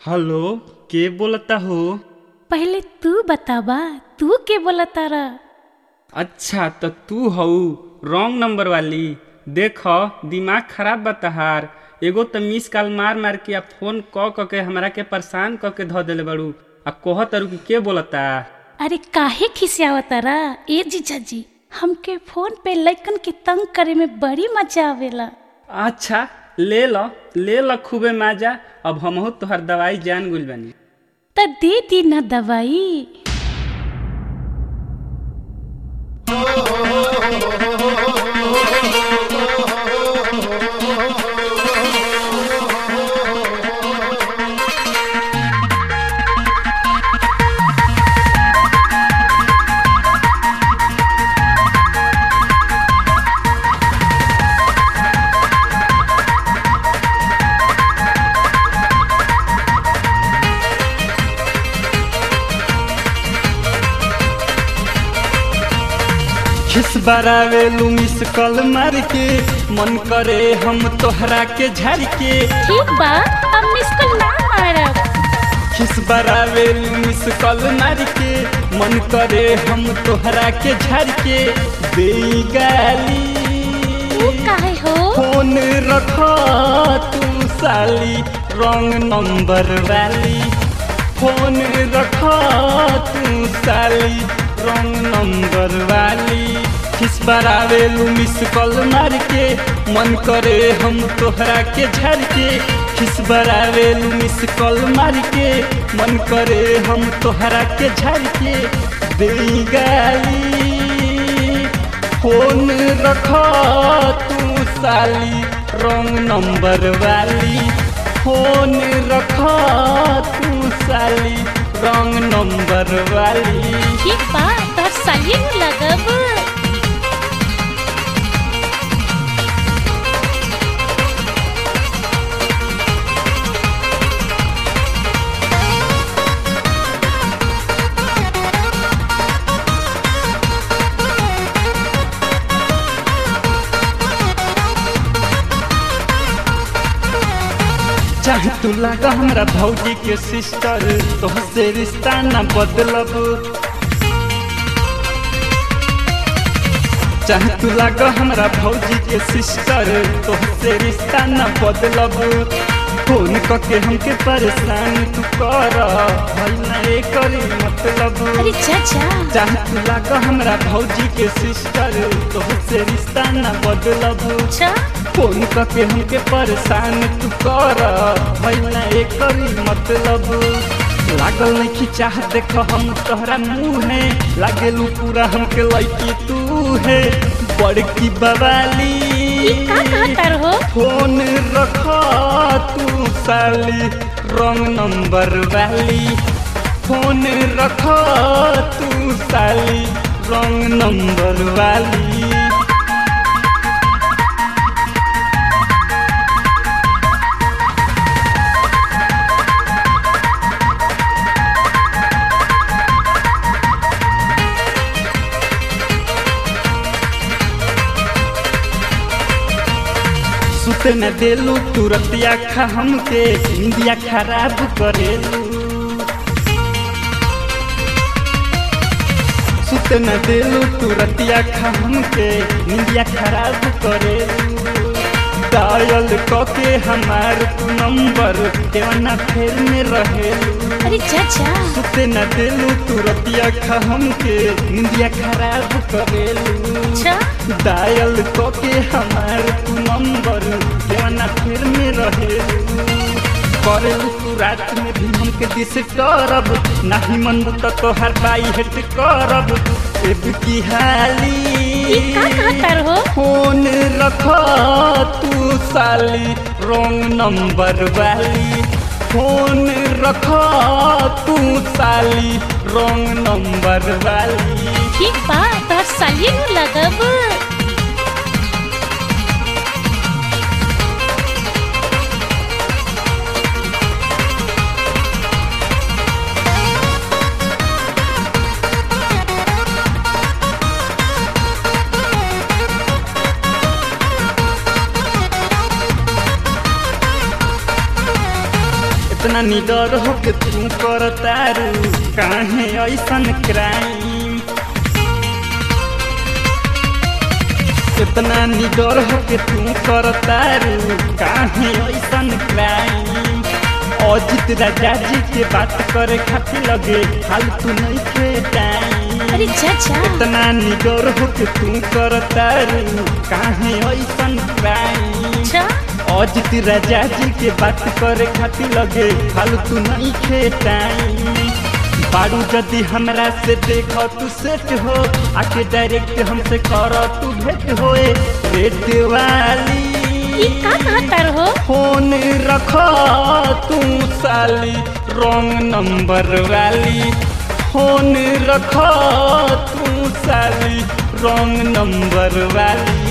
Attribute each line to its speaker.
Speaker 1: hello के बोलता हो
Speaker 2: पहले तू बतावा तू के बोला तारा
Speaker 1: अच्छा तो तू हऊ रॉन्ग नंबर वाली देख दिमाग खराब बा तहार एगो तो मिस कॉल मार मार के आ फोन क क के हमरा के परेशान क के धो देले बड़ू आ कह तारू कि के बोलता
Speaker 2: अरे काहे खिसियावा तारा ए जीजा जी हमके फोन पे लइकन के तंग करे में बड़ी मजा आवेला
Speaker 1: अच्छा ले ल ले ल खूबे माजा अब हमहू तोहर दवाई जान गुल बानी
Speaker 2: त दे दी ना दवाई
Speaker 1: खिस बरावेलू मिस कॉल मार के मन करे हम तोहरा के झर के
Speaker 2: ठीक बा अब मिस कॉल ना मारब
Speaker 1: खिस बरावेलू मिस कॉल मार के मन करे हम तोहरा के झर के दे गाली
Speaker 2: तू काहे हो
Speaker 1: फोन रखा तू साली रॉन्ग नंबर वाली फोन रखा तू साली रॉन्ग नंबर वाली किस बार आवेलू मिस कॉल मार के मन करे हम तोहरा के झर के किस बार आवेलू मिस कॉल मार के मन करे हम तोहरा के झर के दे गाली फोन रखा तू साली रॉन्ग नंबर वाली फोन रखा तू साली रॉन्ग नंबर वाली
Speaker 2: ठीक बा तोर सालिए में लगब
Speaker 1: चाहे तू लगा हमरा भौजी के सिस्टर तोहसे रिश्ता न बदलब चाहे तू लगा हमरा भौजी के सिस्टर तोहसे रिश्ता न बदलब फोन करके हमके परेशान तू कर भई ना करी मतलब
Speaker 2: अरे चाचा
Speaker 1: चाहे तू लगा हमरा भौजी के सिस्टर तोहसे रिश्ता न बदलब
Speaker 2: अच्छा
Speaker 1: फोन करके हमके परेशान तू कर भैया करी मतलब लागल नहीं कि चाह देख हम तोहरा मुँह है लागेलू पूरा हमके लड़की तू है बड़की बवाली
Speaker 2: ई का कहतर हो
Speaker 1: फोन रखा तू साली रॉन्ग नंबर वाली फोन रखा तू साली रॉन्ग नंबर वाली सुते न देलू तुरतिया खा हमके इंडिया खराब करेलू सुते न देलू तुरतिया खा हमके इंडिया खराब करेलू डायल कके हमार तू नंबर देवना फेर में रहेलू
Speaker 2: अरे चाचा
Speaker 1: सुते न देलू तुरतिया खा हमके इंडिया खराब करेलू
Speaker 2: अच्छा
Speaker 1: डायल के हमार तू नंबर जवाना फिर में रहे करेलू तू रात में भी हमके दिस करब नाही मन तो तोहर बाई हेट करब एब की हाली
Speaker 2: ई का कहतर हो
Speaker 1: फोन रखा तू साली रॉन्ग नंबर वाली फोन रखा तू साली रॉन्ग नंबर वाली
Speaker 2: ठीक बा तोर सालिए में लगब
Speaker 1: इतना निडर हो के तू कर तारू काहे ऐसन क्राइम इतना निडर हो के तू कर तारू काहे ऐसन क्राइम अजित राजा जी के बात करे खातिर लगे फालतू नहीं के टाइम
Speaker 2: अरे जा जा
Speaker 1: इतना निडर हो के तू कर तारू काहे ऐसन क्राइम
Speaker 2: अच्छा
Speaker 1: अजित राजा जी के बात करे खातिर लगे फालतू नहीं खे टाइम बारू यदि हमरा से देख तू सेट हो आके डायरेक्ट हमसे कर तू भेंट होए रेट वाली
Speaker 2: ये का कहता रहो
Speaker 1: फोन रख तू साली रॉन्ग नंबर वाली फोन रख तू साली रॉन्ग नंबर वाली